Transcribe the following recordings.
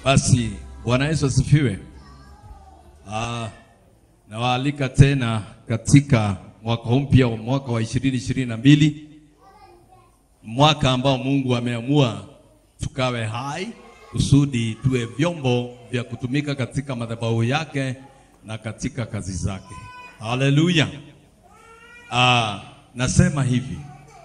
Basi Bwana Yesu asifiwe. Ah, nawaalika tena katika mwaka mpya wa mwaka wa ishirini ishirini na mbili, mwaka ambao Mungu ameamua tukawe hai kusudi tuwe vyombo vya kutumika katika madhabahu yake na katika kazi zake. Haleluya. Ah, nasema hivi,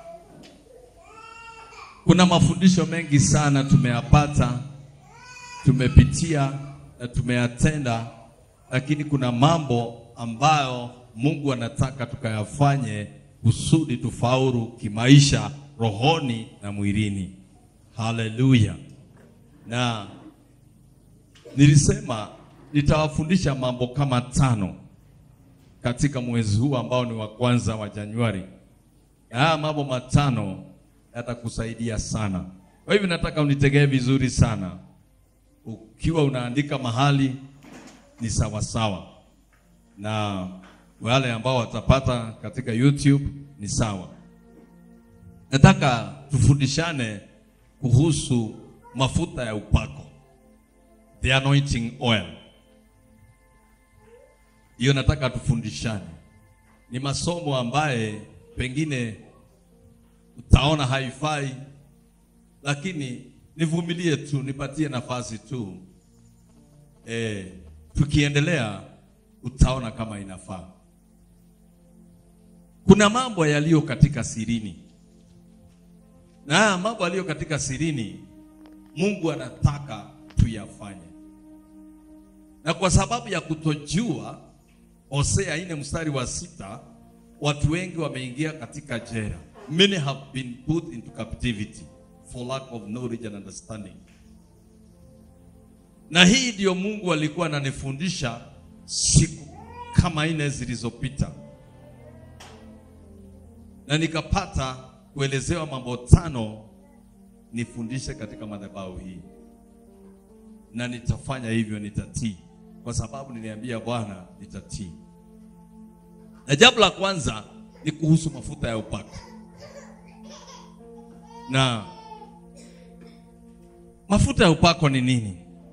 kuna mafundisho mengi sana tumeyapata, tumepitia na tumeyatenda, lakini kuna mambo ambayo Mungu anataka tukayafanye kusudi tufaulu kimaisha, rohoni na mwilini. Haleluya. Na nilisema nitawafundisha mambo kama tano katika mwezi huu ambao ni wa kwanza wa Januari. Na haya mambo matano yatakusaidia sana. Kwa hivyo nataka unitegee vizuri sana. Ukiwa unaandika mahali ni sawa sawa, na wale ambao watapata katika YouTube ni sawa. Nataka tufundishane kuhusu mafuta ya upako, the anointing oil. Hiyo nataka tufundishane. Ni masomo ambaye pengine utaona haifai, lakini nivumilie tu, nipatie nafasi tu. E, tukiendelea utaona kama inafaa. Kuna mambo yaliyo katika sirini, na haya mambo yaliyo katika sirini Mungu anataka tuyafanye, na kwa sababu ya kutojua, Hosea ine mstari wa sita, watu wengi wameingia katika jela. Many have been put into captivity for lack of knowledge and understanding. Na hii ndiyo Mungu alikuwa ananifundisha siku kama nne zilizopita, na nikapata kuelezewa mambo tano nifundishe katika madhabahu hii, na nitafanya hivyo, nitatii kwa sababu niliambia Bwana nitatii. Na jambo la kwanza ni kuhusu mafuta ya upako, na mafuta ya upako ni nini?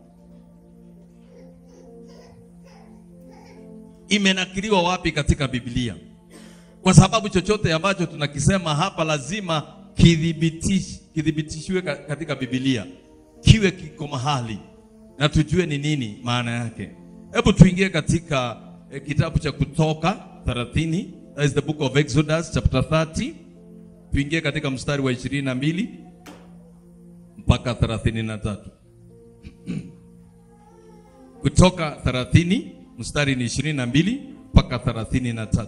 Imenakiliwa wapi katika Biblia? Kwa sababu chochote ambacho tunakisema hapa lazima kidhibitish, kidhibitishiwe katika Biblia, kiwe kiko mahali na tujue ni nini maana yake. Hebu tuingie katika eh, kitabu cha Kutoka 30, that is the book of Exodus chapter 30. Tuingie katika mstari wa 22 mpaka 33. Kutoka 30 mstari ni 22 mpaka 33.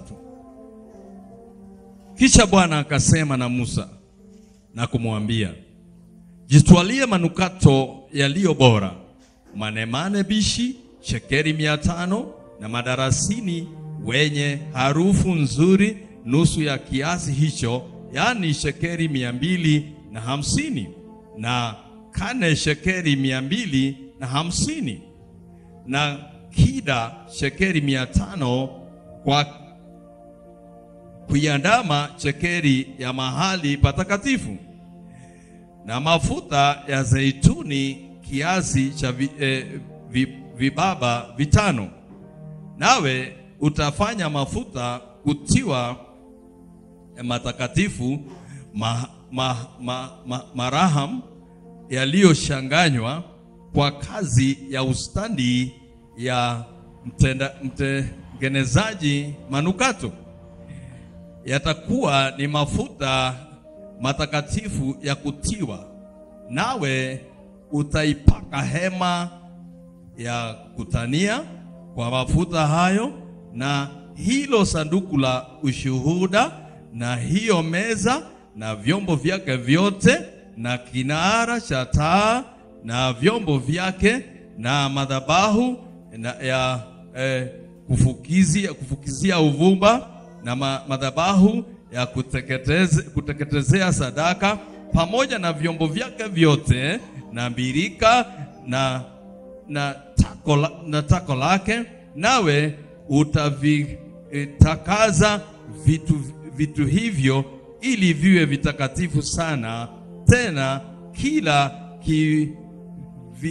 Kisha Bwana akasema na Musa na kumwambia, jitwalie manukato yaliyo bora, manemane bishi shekeri mia tano na madarasini wenye harufu nzuri nusu ya kiasi hicho, yaani shekeri mia mbili na hamsini na kane shekeri mia mbili na hamsini na kida shekeri mia tano kwa kuiandama shekeri ya mahali patakatifu na mafuta ya zeituni kiasi cha vi, eh, vi, vibaba vitano. Nawe utafanya mafuta kutiwa eh, matakatifu ma, ma, ma, ma, maraham yaliyoshanganywa kwa kazi ya ustandi ya mtenda, mtengenezaji manukato yatakuwa ni mafuta matakatifu ya kutiwa, nawe utaipaka hema ya kutania kwa mafuta hayo, na hilo sanduku la ushuhuda, na hiyo meza na vyombo vyake vyote, na kinara cha taa na vyombo vyake, na madhabahu na ya eh, kufukizia, kufukizia uvumba na ma, madhabahu ya kuteketeze, kuteketezea sadaka pamoja na vyombo vyake vyote na birika na, na, tako, la, na tako lake, nawe utavitakaza vitu, vitu hivyo ili viwe vitakatifu sana, tena kila ki, vi,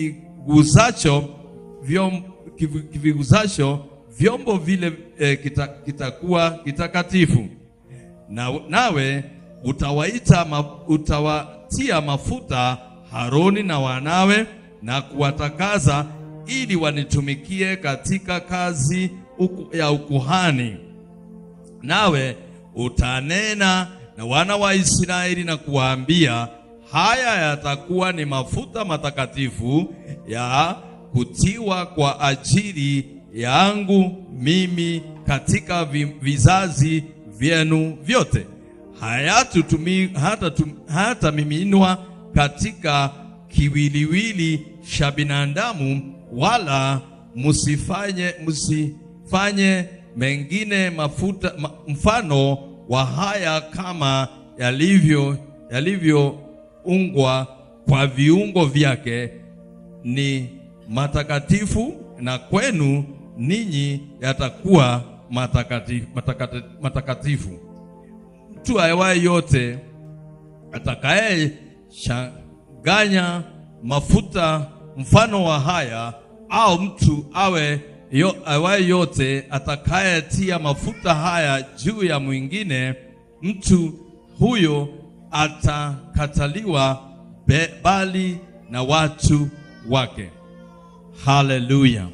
kiguzacho vyom, kivi- kiviguzacho vyombo vile eh, kita- kitakuwa kitakatifu na, nawe utawaita ma, utawatia mafuta Haroni na wanawe na kuwatakaza ili wanitumikie katika kazi uku, ya ukuhani. Nawe utanena na wana wa Israeli na kuwaambia, haya yatakuwa ni mafuta matakatifu ya kutiwa kwa ajili yangu mimi katika vi- vizazi vyenu vyote, hayatutumi hata, tum, hata miminwa katika kiwiliwili cha binadamu, wala msifanye msifanye mengine mafuta ma, mfano wa haya kama yalivyo yalivyoungwa kwa viungo vyake ni matakatifu na kwenu ninyi yatakuwa matakatifu, matakati- matakatifu. Mtu awaye yote atakaye changanya mafuta mfano wa haya, au mtu awe yo, awaye yote atakayetia mafuta haya juu ya mwingine, mtu huyo atakataliwa be- bali na watu wake. Haleluya!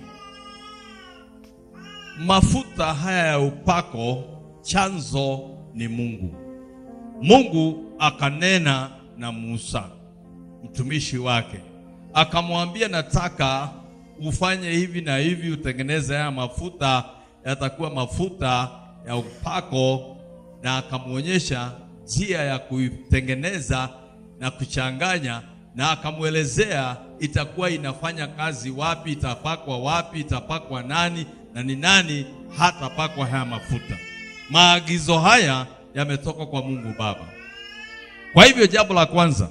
Mafuta haya ya upako, chanzo ni Mungu. Mungu akanena na Musa mtumishi wake, akamwambia nataka ufanye hivi na hivi, utengeneze haya mafuta, yatakuwa mafuta ya upako, na akamwonyesha njia ya kuitengeneza na kuchanganya, na akamwelezea itakuwa inafanya kazi wapi, itapakwa wapi, itapakwa nani na ni nani hatapakwa haya mafuta. Maagizo haya yametoka kwa Mungu Baba. Kwa hivyo jambo la kwanza,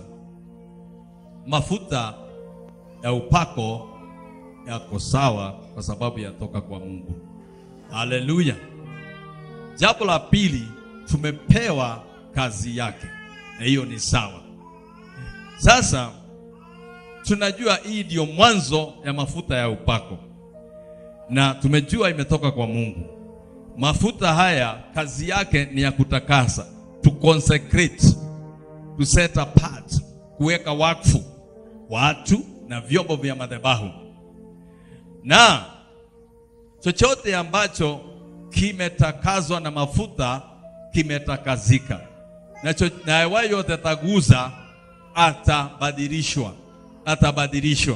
mafuta ya upako yako sawa kwa sababu yatoka kwa Mungu. Haleluya. Jambo la pili, tumepewa kazi yake, na hiyo ni sawa. Sasa tunajua hii ndio mwanzo ya mafuta ya upako, na tumejua imetoka kwa Mungu. Mafuta haya kazi yake ni ya kutakasa, to consecrate, to set apart, kuweka wakfu watu na vyombo vya madhabahu, na chochote ambacho kimetakazwa na mafuta kimetakazika, na cho- na awaye yote ataguza atabadilishwa, atabadilishwa.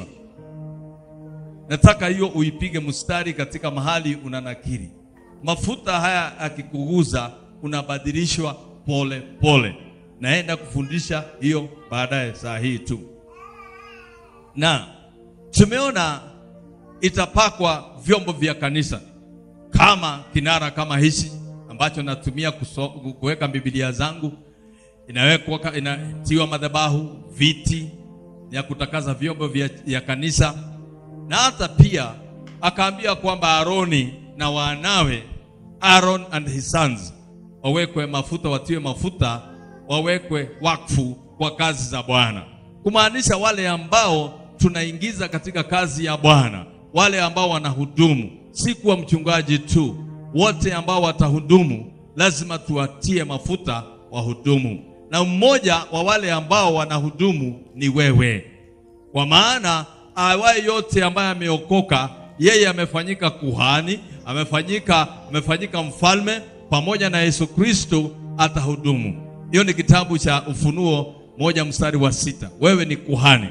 Nataka hiyo uipige mstari katika mahali unanakiri. Mafuta haya akikuguza unabadilishwa pole pole. Naenda kufundisha hiyo baadaye saa hii tu. Na tumeona itapakwa vyombo vya kanisa kama kinara kama hichi ambacho natumia kuso- kuweka Biblia zangu, inawekwa inatiwa madhabahu, viti ya kutakaza vyombo vya, vya kanisa na hata pia akaambia kwamba Aroni na wanawe Aaron and his sons wawekwe mafuta, watiwe mafuta, wawekwe wakfu kwa kazi za Bwana, kumaanisha wale ambao tunaingiza katika kazi ya Bwana, wale ambao wanahudumu, si kuwa mchungaji tu, wote ambao watahudumu lazima tuwatie mafuta wahudumu, na mmoja wa wale ambao wanahudumu ni wewe kwa maana awaye yote ambaye ameokoka yeye amefanyika kuhani, amefanyika amefanyika mfalme pamoja na Yesu Kristo atahudumu. Hiyo ni kitabu cha Ufunuo moja mstari wa sita. Wewe ni kuhani.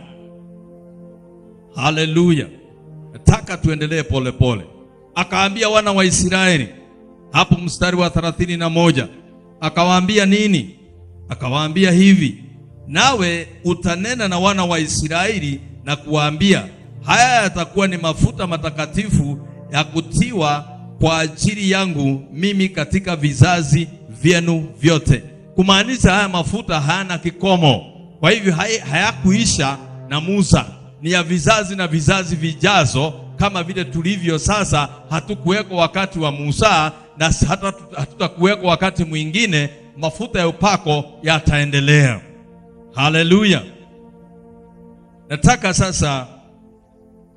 Haleluya! Nataka tuendelee polepole. Akaambia wana wa Israeli hapo mstari wa thelathini na moja akawaambia nini? Akawaambia hivi, nawe utanena na wana wa Israeli na kuwaambia, haya yatakuwa ni mafuta matakatifu ya kutiwa kwa ajili yangu mimi katika vizazi vyenu vyote. Kumaanisha haya mafuta hayana kikomo, kwa hivyo hay- hayakuisha na Musa, ni ya vizazi na vizazi vijazo, kama vile tulivyo sasa. Hatukuwekwa wakati wa Musa na hata hatutakuwekwa wakati mwingine. Mafuta ya upako yataendelea. Haleluya! Nataka sasa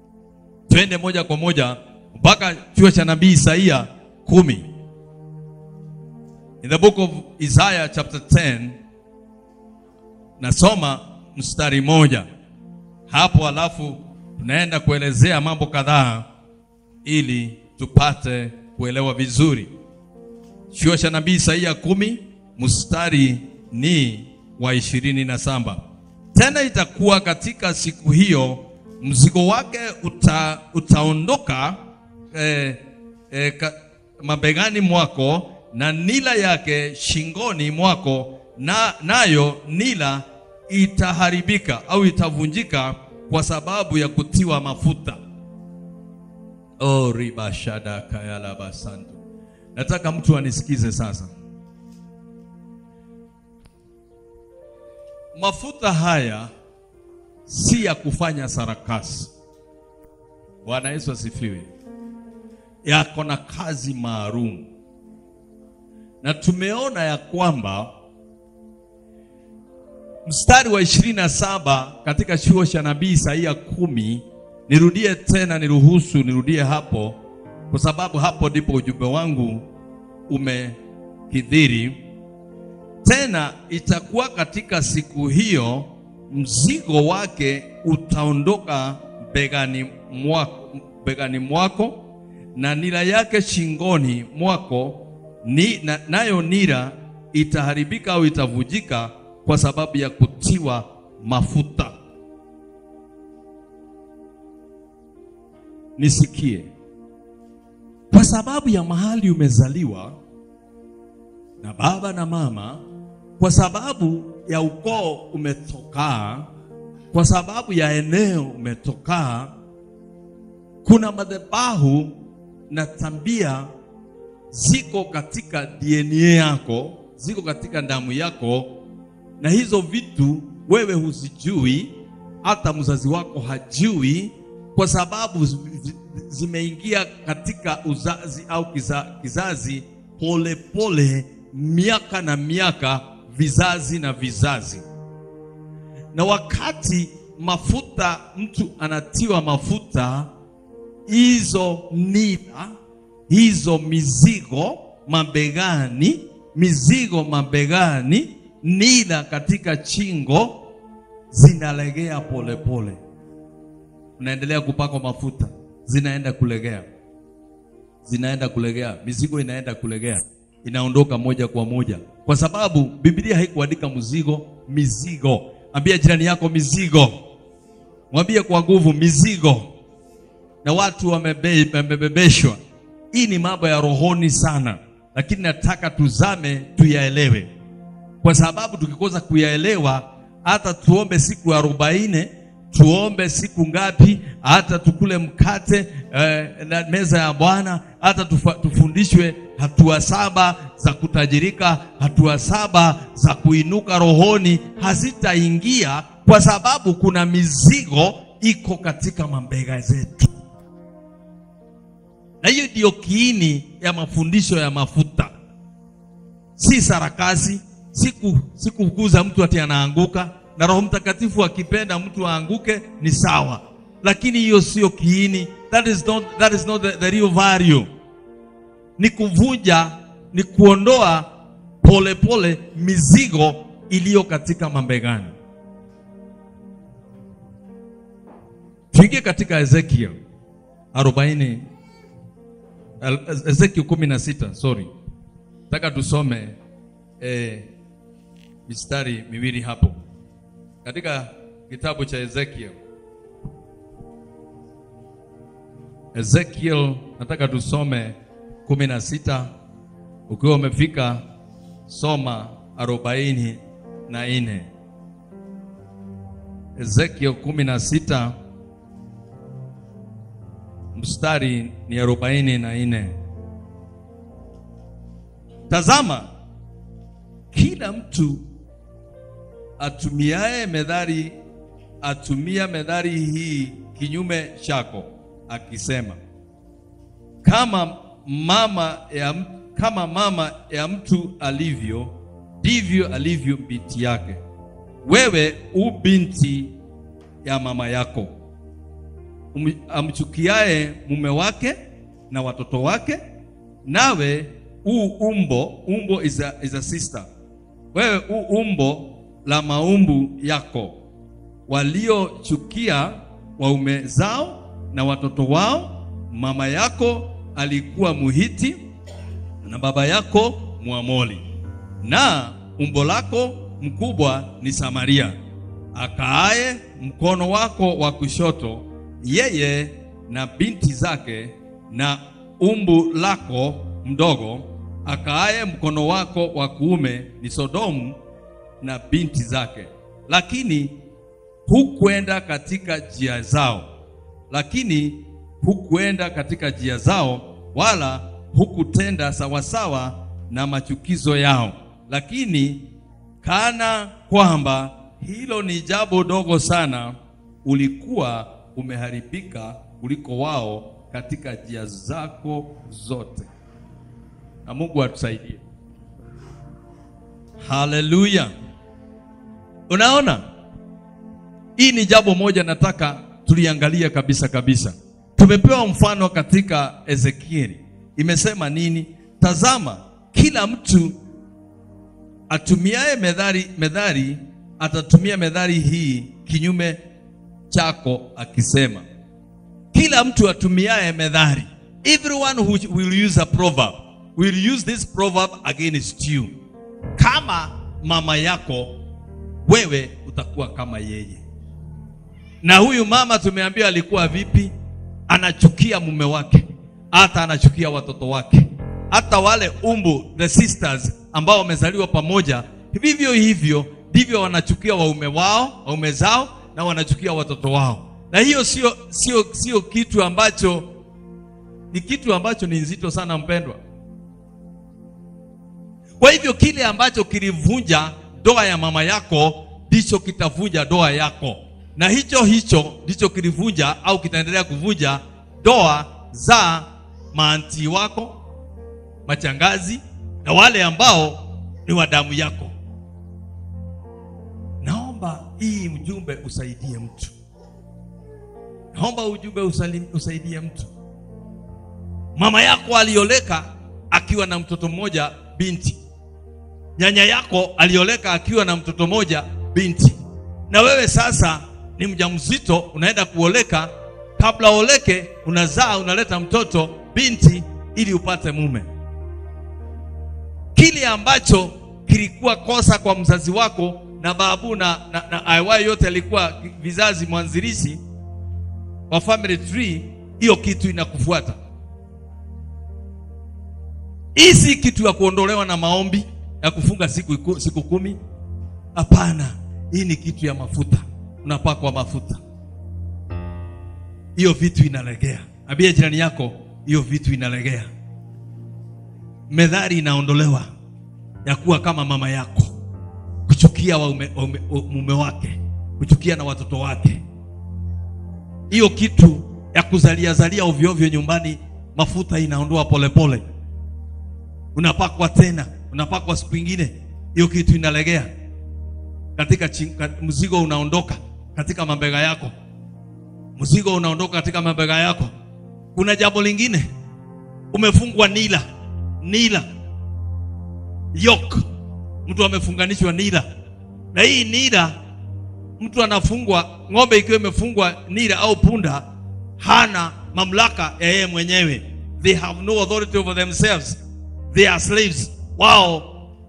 twende moja kwa moja mpaka chuo cha nabii Isaia kumi. In the book of Isaiah chapter 10 nasoma mstari moja hapo, alafu tunaenda kuelezea mambo kadhaa ili tupate kuelewa vizuri. Chuo cha nabii Isaia kumi mstari ni wa ishirini na saba. Tena itakuwa katika siku hiyo mzigo wake uta, utaondoka eh, eh, ka, mabegani mwako na nila yake shingoni mwako, na nayo nila itaharibika au itavunjika kwa sababu ya kutiwa mafuta. Oh, ribashada kayala basantu. Nataka mtu anisikize sasa. Mafuta haya si ya kufanya sarakasi. Bwana Yesu asifiwe. Yako na kazi maalum, na tumeona ya kwamba mstari wa ishirini na saba katika chuo cha nabii Isaia kumi. Nirudie tena, niruhusu nirudie hapo, kwa sababu hapo ndipo ujumbe wangu umekidhiri. Tena itakuwa katika siku hiyo mzigo wake utaondoka begani mwako, begani mwako na nira yake shingoni mwako ni, na, nayo nira itaharibika au itavujika kwa sababu ya kutiwa mafuta. Nisikie, kwa sababu ya mahali umezaliwa na baba na mama, kwa sababu ya ukoo umetokaa, kwa sababu ya eneo umetokaa, kuna madhabahu na tabia ziko katika DNA yako, ziko katika damu yako, na hizo vitu wewe huzijui, hata mzazi wako hajui, kwa sababu zimeingia katika uzazi au kiza, kizazi polepole pole, miaka na miaka, vizazi na vizazi. Na wakati mafuta, mtu anatiwa mafuta, hizo nira, hizo mizigo mabegani, mizigo mabegani, nira katika chingo zinalegea polepole. Unaendelea kupakwa mafuta, zinaenda kulegea, zinaenda kulegea, mizigo inaenda kulegea, inaondoka moja kwa moja, kwa sababu Biblia haikuandika mzigo, mizigo. Ambia jirani yako mizigo, mwambie kwa nguvu mizigo. Na watu wamebe- wamebebeshwa. Hii ni mambo ya rohoni sana, lakini nataka tuzame tuyaelewe, kwa sababu tukikosa kuyaelewa, hata tuombe siku arobaini tuombe siku ngapi, hata tukule mkate eh, na meza ya Bwana, hata tufa, tufundishwe hatua saba za kutajirika, hatua saba za kuinuka rohoni, hazitaingia kwa sababu kuna mizigo iko katika mabega zetu, na hiyo ndiyo kiini ya mafundisho ya mafuta, si sarakasi, siku sikukuza mtu ati anaanguka na Roho Mtakatifu akipenda mtu aanguke ni sawa, lakini hiyo sio kiini. That is not, that is not the, the real value. Ni kuvunja, ni kuondoa polepole pole mizigo iliyo katika mabegani. Tuingie katika Ezekiel 40 Ezekiel 16, sorry, nataka tusome eh, mistari miwili hapo katika kitabu cha Ezekiel. Ezekiel nataka tusome kumi na sita. Ukiwa umefika soma arobaini na nne. Ezekiel kumi na sita mstari ni arobaini na nne. Tazama, kila mtu atumiaye methali atumia methali hii kinyume chako, akisema kama mama ya, kama mama ya mtu alivyo ndivyo alivyo binti yake. Wewe u binti ya mama yako. um, amchukiaye mume wake na watoto wake, nawe u umbo umbo is a, is a sister, wewe u umbo la maumbu yako, waliochukia waume zao na watoto wao. Mama yako alikuwa Muhiti na baba yako Mwamoli, na umbo lako mkubwa ni Samaria, akaaye mkono wako wa kushoto, yeye na binti zake, na umbu lako mdogo akaaye mkono wako wa kuume ni Sodomu na binti zake. Lakini hukwenda katika njia zao, lakini hukwenda katika njia zao, wala hukutenda sawasawa na machukizo yao. Lakini kana kwamba hilo ni jambo dogo sana, ulikuwa umeharibika kuliko wao katika njia zako zote. Na Mungu atusaidie. Haleluya! Unaona, hii ni jambo moja nataka tuliangalia kabisa kabisa. Tumepewa mfano katika Ezekieli, imesema nini? Tazama, kila mtu atumiaye methali methali atatumia methali hii kinyume chako, akisema, kila mtu atumiaye methali, everyone who will use a proverb will use this proverb against you. Kama mama yako wewe utakuwa kama yeye. Na huyu mama tumeambiwa alikuwa vipi? Anachukia mume wake, hata anachukia watoto wake, hata wale umbu the sisters ambao wamezaliwa pamoja, vivyo hivyo ndivyo wanachukia waume wao, waume zao, na wanachukia watoto wao. Na hiyo sio sio sio kitu ambacho ni kitu ambacho ni nzito sana, mpendwa. Kwa hivyo kile ambacho kilivunja ndoa ya mama yako ndicho kitavunja ndoa yako, na hicho hicho ndicho kilivunja au kitaendelea kuvunja ndoa za maanti wako, machangazi na wale ambao ni wa damu yako. Naomba hii ujumbe usaidie mtu, naomba ujumbe usalim, usaidie mtu. Mama yako alioleka akiwa na mtoto mmoja binti nyanya yako alioleka akiwa na mtoto moja binti, na wewe sasa ni mjamzito, unaenda kuoleka. Kabla oleke, unazaa unaleta mtoto binti ili upate mume. Kile ambacho kilikuwa kosa kwa mzazi wako na babu na, na, na aiwai yote alikuwa vizazi mwanzilishi wa family tree, hiyo kitu inakufuata. Hii si kitu ya kuondolewa na maombi ya kufunga siku, siku kumi. Hapana, hii ni kitu ya mafuta, unapakwa mafuta, hiyo vitu inalegea. Ambia jirani yako, hiyo vitu inalegea. Methali inaondolewa ya kuwa kama mama yako, kuchukia waume, waume, mume wake, kuchukia na watoto wake. Hiyo kitu ya kuzalia zalia ovyo ovyo nyumbani, mafuta inaondoa polepole, unapakwa tena unapakwa siku ingine, hiyo kitu inalegea katika ching, mzigo unaondoka katika mabega yako, mzigo unaondoka katika mabega yako. Kuna jambo lingine, umefungwa nila nila yok, mtu amefunganishwa nila, na hii nila, mtu anafungwa, ng'ombe ikiwa imefungwa nila au punda, hana mamlaka ya yeye mwenyewe, they have no authority over themselves, they are slaves wao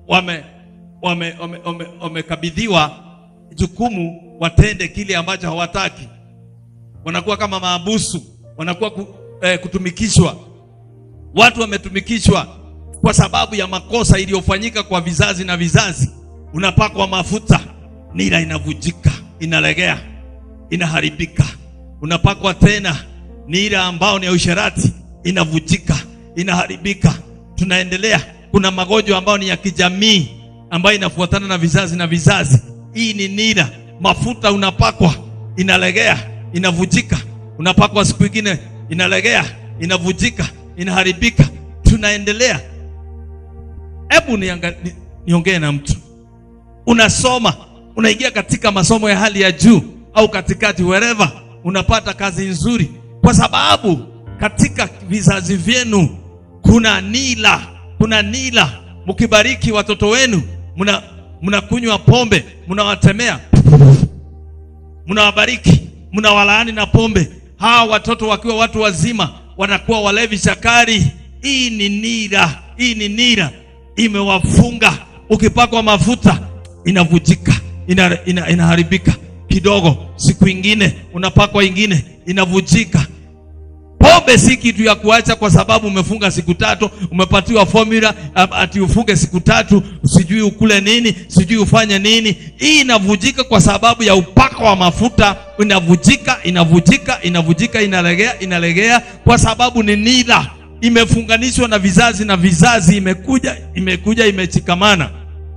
wamekabidhiwa wame, wame, wame jukumu watende kile ambacho hawataki. Wanakuwa kama maabusu, wanakuwa ku, eh, kutumikishwa. Watu wametumikishwa kwa sababu ya makosa iliyofanyika kwa vizazi na vizazi. Unapakwa mafuta, nira inavujika, inalegea, inaharibika. Unapakwa tena nira ambao ni ya usherati, inavujika, inaharibika. Tunaendelea kuna magonjwa ambayo ni ya kijamii ambayo inafuatana na vizazi na vizazi. Hii ni nira, mafuta unapakwa, inalegea, inavujika. Unapakwa siku ingine, inalegea, inavujika, inaharibika. Tunaendelea. Hebu niongee ni, na mtu unasoma, unaingia katika masomo ya hali ya juu au katikati, wherever unapata kazi nzuri, kwa sababu katika vizazi vyenu kuna nila, kuna nila. Mkibariki watoto wenu, mna mnakunywa pombe, mnawatemea, mnawabariki, mnawalaani na pombe. Hawa watoto wakiwa watu wazima wanakuwa walevi chakari. Hii ni nira, hii ni nira imewafunga. Ukipakwa mafuta inavujika, ina, ina, inaharibika kidogo, siku ingine unapakwa ingine inavujika. Pombe si kitu ya kuacha kwa sababu umefunga siku tatu, umepatiwa formula ati ufunge siku tatu, sijui ukule nini, sijui ufanye nini. Hii inavujika kwa sababu ya upako wa mafuta, inavujika, inavujika, inavujika, inalegea, inalegea kwa sababu ni nila, imefunganishwa na vizazi na vizazi, imekuja, imekuja, imechikamana.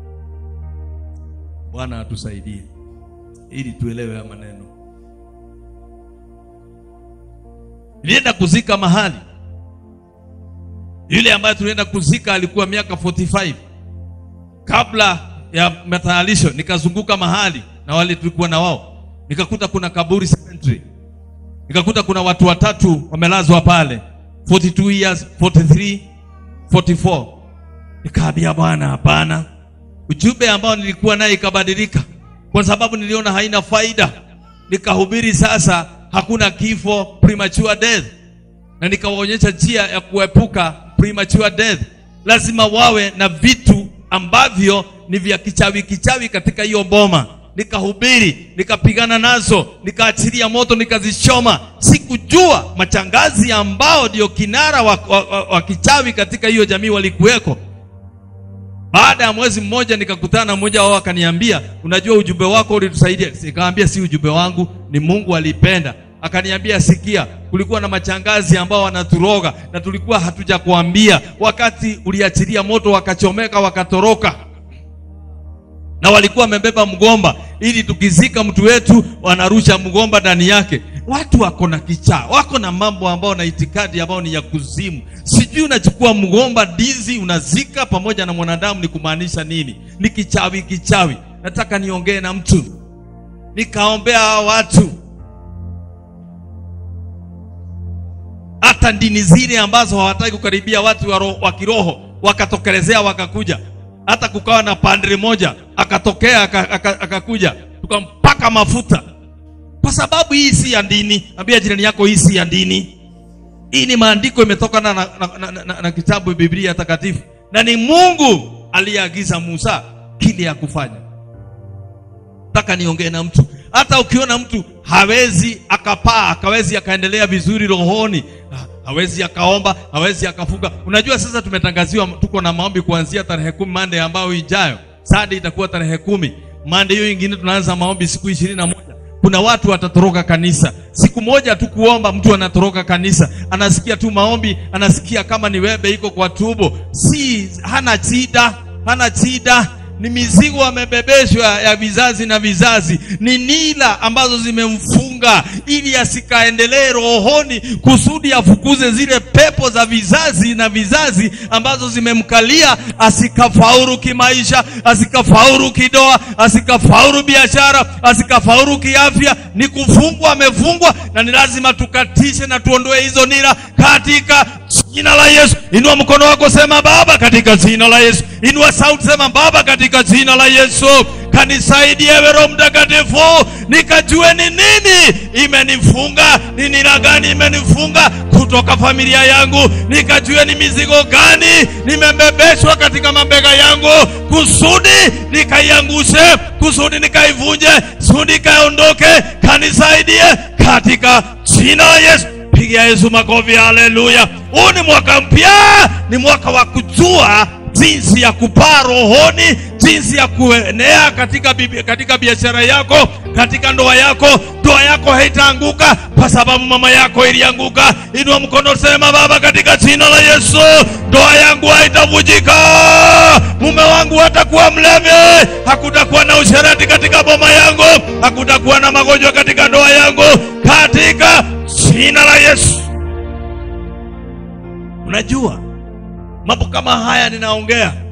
Bwana atusaidie ili tuelewe haya maneno. Nilienda kuzika mahali, yule ambaye tulienda kuzika alikuwa miaka 45 kabla ya matayarisho. Nikazunguka mahali na wale tulikuwa na wao, nikakuta kuna kaburi cemetery, nikakuta kuna watu watatu wamelazwa pale 42 years 43 44. Nikaambia Bwana, hapana. Ujumbe ambao nilikuwa naye ikabadilika, kwa sababu niliona haina faida. Nikahubiri sasa hakuna kifo, premature death, na nikawaonyesha njia ya kuepuka premature death. Lazima wawe na vitu ambavyo ni vya kichawi kichawi katika hiyo boma. Nikahubiri, nikapigana nazo, nikaachilia moto, nikazichoma. Sikujua machangazi ambao ndio kinara wa, wa, wa, wa kichawi katika hiyo jamii walikuweko. Baada ya mwezi mmoja nikakutana na mmoja wao akaniambia, unajua ujumbe wako ulitusaidia. Nikamwambia si ujumbe wangu, ni Mungu alipenda. Akaniambia, sikia, kulikuwa na machangazi ambao wanaturoga na tulikuwa hatuja kuambia. Wakati uliachilia moto, wakachomeka, wakatoroka, na walikuwa wamebeba mgomba, ili tukizika mtu wetu wanarusha mgomba ndani yake. Watu wako na kichaa, wako na mambo ambao na itikadi ambao ni ya kuzimu. Sijui unachukua mgomba ndizi unazika pamoja na mwanadamu, ni kumaanisha nini? Ni kichawi, kichawi. Nataka niongee na mtu, nikaombea hao watu, hata dini zile ambazo hawataki kukaribia watu wa, roho, wa kiroho wakatokelezea, wakakuja. Hata kukawa na padri moja akatokea akakuja, tukampaka mafuta kwa sababu hii si ya dini. Ambia jirani yako, hii si ya dini. Hii ni maandiko, imetokana na, na, na, na, na, na kitabu Biblia takatifu, na ni Mungu aliyeagiza Musa kile ya kufanya. Nataka niongee na mtu, hata ukiona mtu hawezi akapaa, akawezi akaendelea vizuri rohoni, hawezi akaomba, hawezi akafunga. Unajua sasa tumetangaziwa, tuko na maombi kuanzia tarehe kumi Mande ambayo ijayo, sadi itakuwa tarehe kumi Mande hiyo ingine tunaanza maombi siku ishirini na moja kuna watu watatoroka kanisa siku moja tu kuomba, mtu anatoroka kanisa, anasikia tu maombi, anasikia kama ni webe iko kwa tubo. Si hana shida, hana shida, ni mizigo amebebeshwa ya vizazi na vizazi, ni nila ambazo zimemfunga ili asikaendelee rohoni, kusudi afukuze zile pepo za vizazi na vizazi ambazo zimemkalia, asikafaulu kimaisha, asikafaulu kidoa, asikafaulu biashara, asikafaulu kiafya. Ni kufungwa, amefungwa, na ni lazima tukatishe na tuondoe hizo nira katika jina la Yesu. Inua mkono wako, sema Baba, katika jina la Yesu. Inua sauti, sema Baba, katika jina la Yesu. Kanisaidie ewe Roho Mtakatifu, nikajue ni nini imenifunga, ni nira gani imenifunga kutoka familia yangu, nikajue ni mizigo gani nimebebeshwa katika mabega yangu, kusudi nikaiangushe, kusudi nikaivunje, kusudi ikaondoke. Kanisaidie katika jina la Yesu. Pigia Yesu makofi, haleluya! Huu ni mwaka mpya, ni mwaka wa kujua jinsi ya kupaa rohoni, jinsi ya kuenea katika bibi, katika biashara yako, katika ndoa yako. Ndoa yako haitaanguka kwa sababu mama yako ilianguka. Inua mkono, sema Baba, katika jina la Yesu, ndoa yangu haitavujika, mume wangu hatakuwa mlevi, hakutakuwa na usherati katika boma yangu, hakutakuwa na magonjwa katika ndoa yangu, katika jina la Yesu. Unajua mambo kama haya ninaongea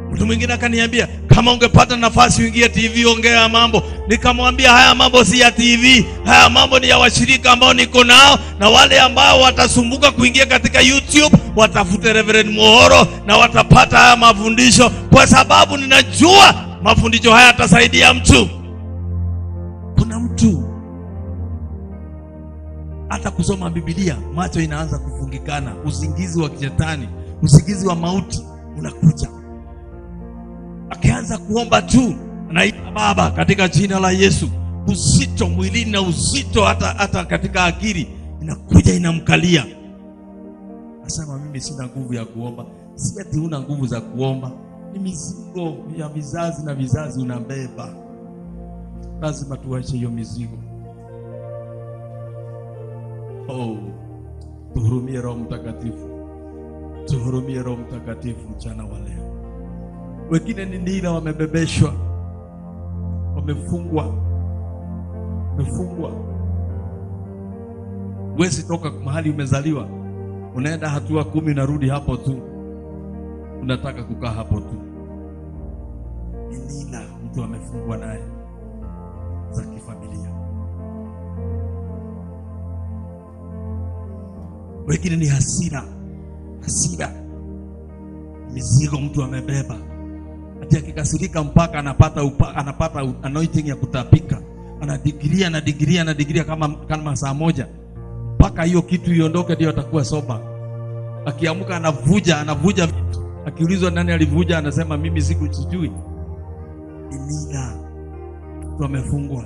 Mtu mwingine akaniambia kama ungepata nafasi uingie TV ongea mambo. Nikamwambia haya mambo si ya TV, haya mambo ni ya washirika ambao niko nao, na wale ambao watasumbuka kuingia katika YouTube watafute Reverend Muhoro na watapata haya mafundisho, kwa sababu ninajua mafundisho haya yatasaidia mtu. Kuna mtu hata kusoma Biblia macho inaanza kufungikana, usingizi wa kishetani, usingizi wa mauti unakuja akianza kuomba tu anaita Baba katika jina la Yesu. Uzito mwilini na uzito hata, hata katika akili inakuja inamkalia, nasema mimi sina nguvu ya kuomba. Si ati huna nguvu za kuomba, ni mizigo ya vizazi na vizazi unabeba. Lazima tuache hiyo mizigo. Oh, tuhurumie Roho Mtakatifu, tuhurumie Roho Mtakatifu mchana wa leo. Wengine ni nira wamebebeshwa, wamefungwa, wamefungwa. Huwezi toka mahali umezaliwa, unaenda hatua kumi, unarudi hapo tu, unataka kukaa hapo tu. Ni nira mtu amefungwa naye za kifamilia. Wengine ni hasira, hasira, mizigo mtu amebeba ati akikasirika mpaka anapata upa, anapata anointing ya kutapika, anadigiria anadigiria anadigiria kama, kama saa moja mpaka hiyo kitu iondoke, ndio atakuwa soba. Akiamka anavuja anavuja vitu, akiulizwa nani alivuja, anasema mimi siku sijui. Imina mtu amefungwa.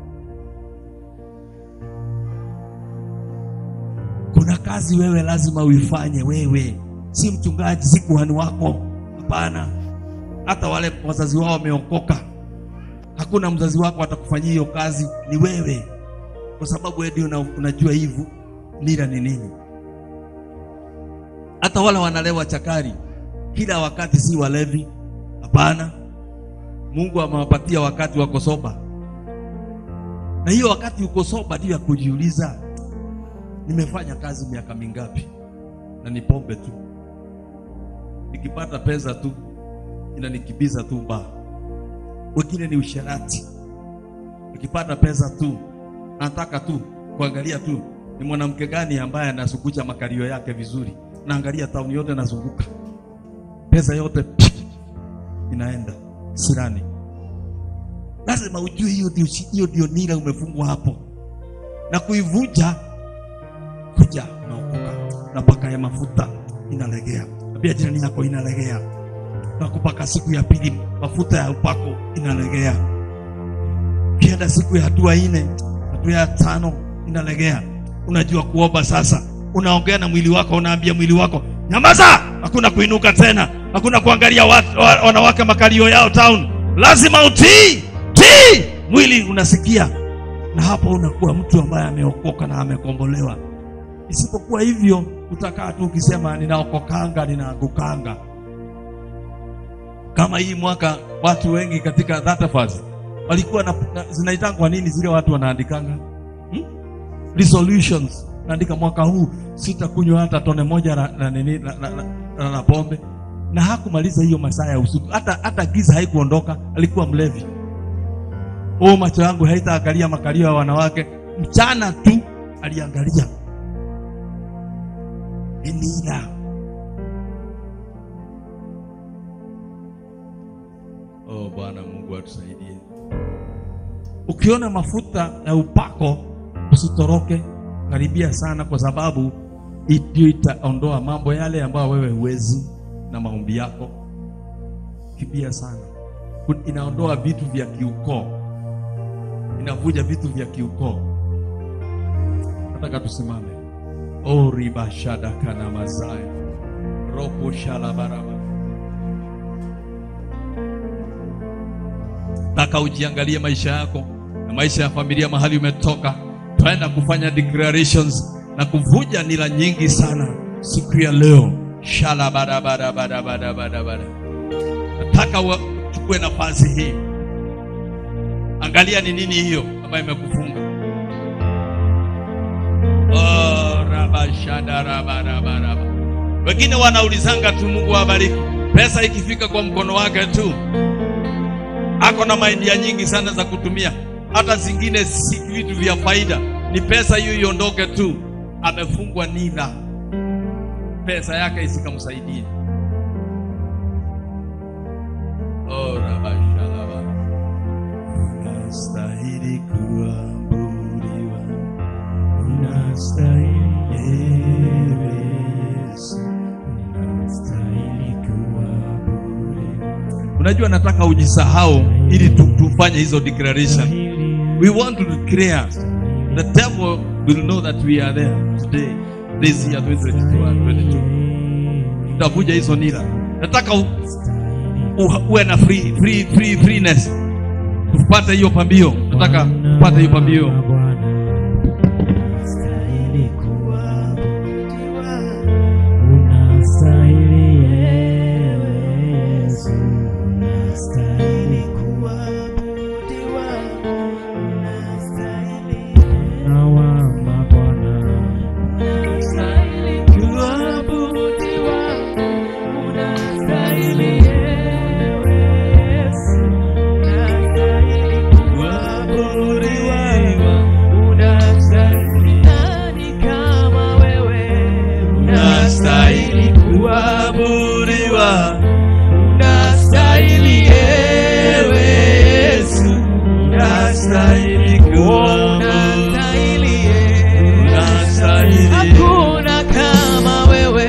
Kuna kazi wewe lazima uifanye wewe, si mchungaji, si kuhani wako, hapana hata wale wazazi wao wameokoka, hakuna mzazi wako atakufanyia hiyo kazi, ni wewe, kwa sababu wewe ndio una, unajua hivi nira ni nini. Hata wale wanalewa chakari kila wakati, si walevi, hapana. Mungu amewapatia wakati wako soba, na hiyo wakati uko soba ndio ya kujiuliza, nimefanya kazi miaka mingapi na ni pombe tu, nikipata pesa tu inanikibiza tu baa. Wengine ni usherati, ukipata pesa tu anataka tu kuangalia tu ni mwanamke gani ambaye anasukucha makalio yake vizuri, naangalia tauni yote nazunguka, pesa yote inaenda sirani. Lazima ujue hiyo ndio hiyo ndio nira umefungwa hapo, na kuivunja kuja unaokoka, na paka ya mafuta inalegea, pia jirani yako inalegea na kupaka siku ya pili mafuta ya upako inalegea. Ukienda siku ya hatua nne, hatua ya tano inalegea. Unajua kuomba sasa, unaongea na mwili wako, unaambia mwili wako nyamaza, hakuna kuinuka tena, hakuna kuangalia watu, wanawake makalio yao town, lazima utii tii. Mwili unasikia, na hapo unakuwa mtu ambaye ameokoka na amekombolewa. Isipokuwa hivyo, utakaa tu ukisema ninaokokanga, ninaangukanga kama hii mwaka watu wengi katika Thatafas walikuwa na, na, zinaitangwa nini zile watu wanaandikanga hmm? resolutions naandika mwaka huu sitakunywa hata tone moja na, na, nini, na, na, na, na, na pombe na hakumaliza hiyo masaa ya usiku hata, hata giza haikuondoka alikuwa mlevi oh macho yangu haitaangalia makalio ya wanawake mchana tu aliangalia inila Oh, Bwana Mungu atusaidie. Ukiona mafuta ya upako usitoroke, karibia sana, kwa sababu ndio itaondoa mambo yale ambayo wewe huwezi na maombi yako. Kimbia sana, inaondoa vitu vya kiukoo, inavuja vitu vya kiukoo. Nataka tusimame. Oh, riba shada kana mazaya robo shala baraba Nataka ujiangalie maisha yako na maisha ya familia mahali umetoka. Twaenda kufanya declarations na kuvuja nila nyingi sana siku ya leo. Shala bara bara bara bara bara bara. Nataka uchukue nafasi hii, angalia ni nini hiyo ambayo imekufunga. Oh, raba shada raba raba raba. Wengine wanaulizanga tu, Mungu awabariki. Pesa ikifika kwa mkono wake tu, ako na maidia nyingi sana za kutumia, hata zingine si vitu vya faida, ni pesa hiyo iondoke tu, amefungwa nira, pesa yake isikamsaidie. Oh, rabashalaba. Unastahili kuabudiwa, Unastahili Yesu, unastahili kuabudiwa. Unajua, nataka ujisahau ili tu, tufanye hizo declaration. We want to declare the devil will know that we are there today this year 2022 and 22. Tutavuja hizo nira. Nataka u, u, uwe na free, free, free, freeness tupate hiyo pambio. Nataka tupate hiyo pambio. Unastahili kuabudiwa. Unastahili Yesu, unastahili kuabudiwa. Unastahili Nawama Bwana. Unastahili kuabudiwa. Unastahili Yesu, unastahili kuabudiwa. Unastahili nani kama wewe? Unastahili kuabudiwa. Unastahili ewe Yesu. Unastahili kuabudiwa. Unastahili. Hakuna kama wewe.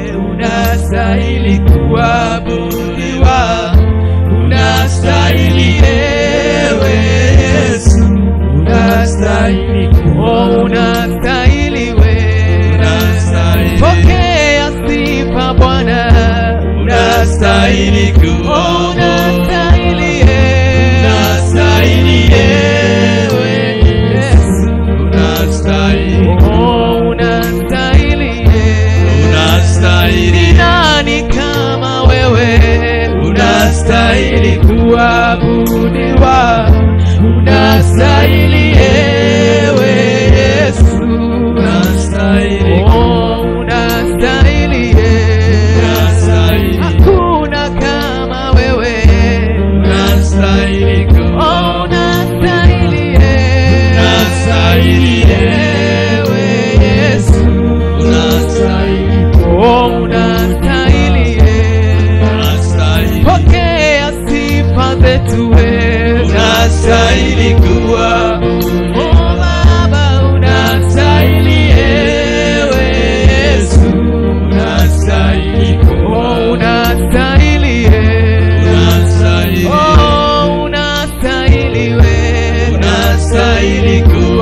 Unastahili kuabudiwa. Unastahili ewe Yesu. Unastahili oh, unastahili wewe. Unastahili. Pokea sifa Bwana. Unastahili kuabudiwa. Oh, unastahili ewe. Unastahili ewe Yesu. Unastahili. Oh, unastahili ewe. Unastahili. Ni nani kama wewe? Unastahili kuabudiwa. Unastahili ewe Yesu. Unastahili. Oh, unastahili ewe. Unastahili. Hakuna kama wewe. Unastahili Oh, unastahili ewe. Unastahili ewe Yesu. Unastahili. Oh, unastahili ewe. Unastahili. Pokea sifa zetu wewe. Unastahili kuwa. Oh, Baba, unastahili ewe Yesu. Unastahili Oh, unastahili ewe. Unastahili. Oh, unastahili wewe. Unastahili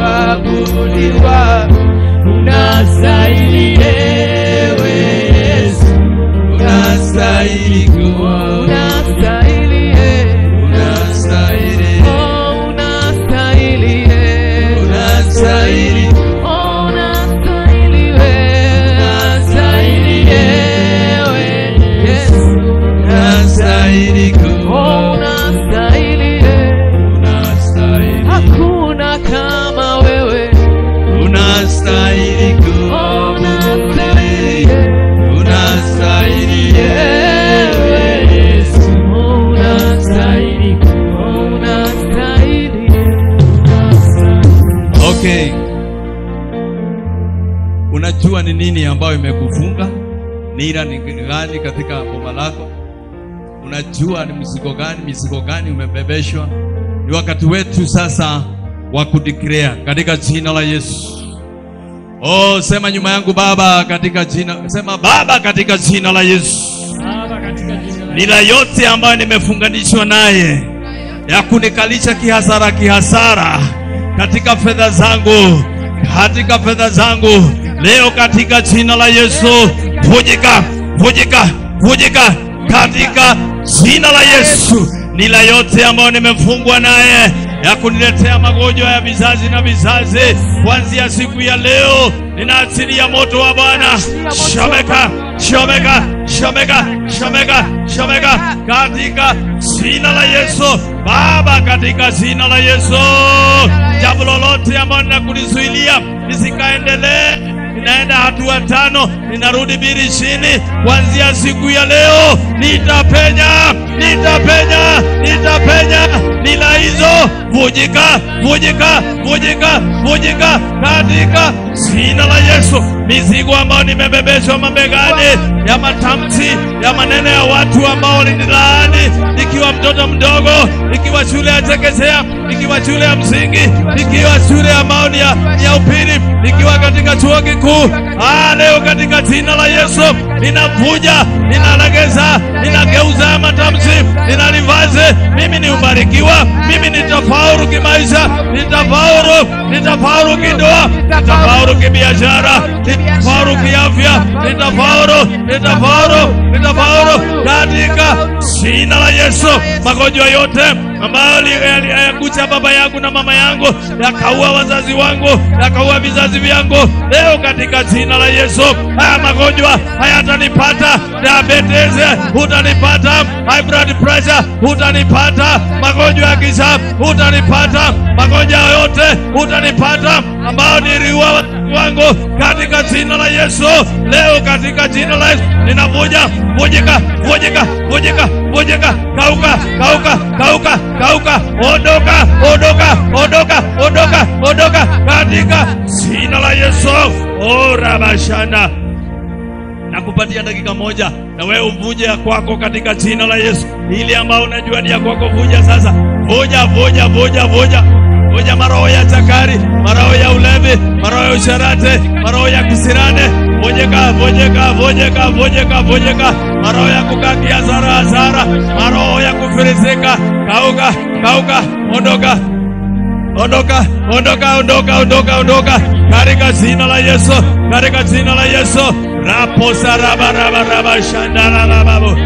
kuabudiwa. Unastahili ewe Yesu. Unastahili kuwa. Unastahili ewe. Unastahili. Oh, unastahili ewe. Unastahili. Oh, unastahili wewe. Unastahili ewe Yesu. Unastahili Oh, kuwa. unastahili ewe. Unastahili. Hakuna kama wewe. Unastahili Oh, kuwa. unastahili ewe. Unastahili. Ewe Yesu. Oh, unastahili. Oh, unastahili. Unastahili. Okay. Unajua ni nini ambayo imekufunga? Nira ni gani katika boma lako? Unajua ni mzigo gani, mizigo gani umebebeshwa? Ni wakati wetu sasa wa kudeclare katika jina la Yesu. Oh, sema nyuma yangu Baba, katika jina, sema Baba, katika jina la Yesu. Baba, katika jina la Nira yote ambayo nimefunganishwa naye ya kunikalisha kihasara kihasara katika fedha zangu katika fedha zangu leo katika jina la Yesu vujika vujika vujika katika jina la Yesu nila yote ambayo nimefungwa naye ya kuniletea magonjwa ya vizazi na vizazi kuanzia siku ya leo ninaachilia moto wa Bwana shomeka shomeka shomeka shomeka shomeka katika jina la Yesu Baba, katika jina la Yesu, jambo lolote ambalo linakulizuilia lisikaendelee naenda hatua tano, ninarudi biri chini. Kuanzia siku ya leo nitapenya, nitapenya, nitapenya. Nila hizo vujika, vujika, vujika, vujika katika jina la Yesu. Mizigo ambayo nimebebeshwa mabegani ya matamshi ya maneno ya watu ambao walinilaani nikiwa mtoto mdogo, nikiwa shule ya chekechea, nikiwa shule ya msingi, nikiwa shule ambayo ni ya, ni ya upili, nikiwa katika chuo kikuu. Ah, leo katika jina la Yesu ninavuja, ninalegeza, ninageuza matamshi, ninalivaze. Mimi ni ubarikiwa, mimi nitafaulu kimaisha, nitafaulu, nitafaulu kindoa, nitafaulu kibiashara, nitafaulu kiafya, nitafaulu, nitafaulu, nitafaulu katika jina la Yesu. Magonjwa yote ambayo yakucha baba yangu na mama yangu, yakaua wazazi wangu, yakaua vizazi vyangu, leo katika jina la Yesu, haya magonjwa hayatanipata. Diabetes hutanipata, high blood pressure hutanipata, magonjwa ya kisha hutanipata, magonjwa yote hutanipata ambayo niliua wangu katika jina la Yesu. Leo katika jina la Yesu ninavuja, vujika, vujika, vujika, vujika, kauka, kauka, kauka, kauka, ondoka, ondoka, ondoka, ondoka, ondoka katika jina la Yesu. Oh, rabashanda nakupatia dakika moja na wewe uvuje ya kwako katika jina la Yesu. Ili ambao unajua ni ya kwako, vuja sasa, vuja, vuja, vuja, vuja vuja maroho ya chakari, maroho ya ulevi, maroho ya usharati, maroho ya kisirane, vujika, vujika, vujika, vujika, vujika, maroho ya kukakia hasara, hasara, maroho ya kufirisika, kauka, kauka, ondoka, ondoka, ondoka, ondoka, ondoka, ondoka, katika jina la Yesu, katika jina la Yesu, rapo saraba raba raba shandara rababu.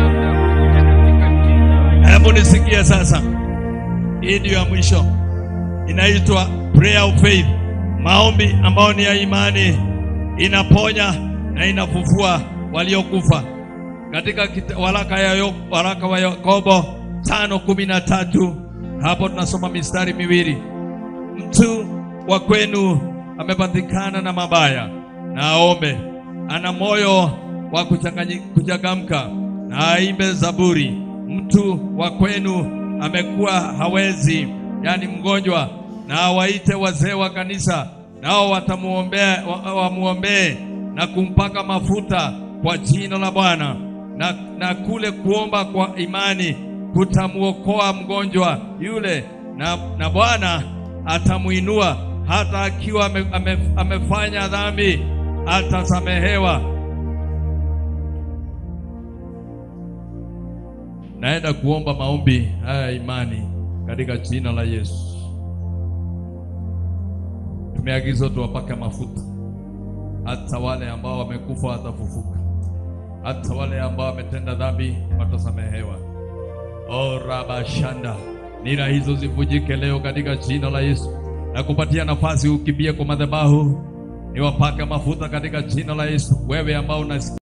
Hebu nisikie sasa, hii ndio ya mwisho inaitwa prayer of faith, maombi ambayo ni ya imani, inaponya na inafufua waliokufa. Katika waraka ya waraka wa Yakobo tano kumi na tatu hapo tunasoma mistari miwili, mtu wa kwenu amepatikana na mabaya na aombe, ana moyo wa kuchangamka na aimbe zaburi. Mtu wa kwenu amekuwa hawezi yaani mgonjwa, na awaite wazee wa kanisa, nao watamuombea wamuombee na kumpaka mafuta kwa jina la Bwana, na, na kule kuomba kwa imani kutamuokoa mgonjwa yule, na, na Bwana atamuinua hata akiwa ame, ame, amefanya dhambi atasamehewa. Naenda kuomba maombi haya imani katika jina la Yesu. Tumeagizwa tuwapake mafuta, hata wale ambao wamekufa watafufuka, hata wale ambao wametenda dhambi watasamehewa. O rabashanda, nira hizo zivujike leo katika jina la Yesu. Nakupatia nafasi ukimbie kwa madhabahu, niwapake mafuta katika jina la Yesu. Wewe ambao unasikia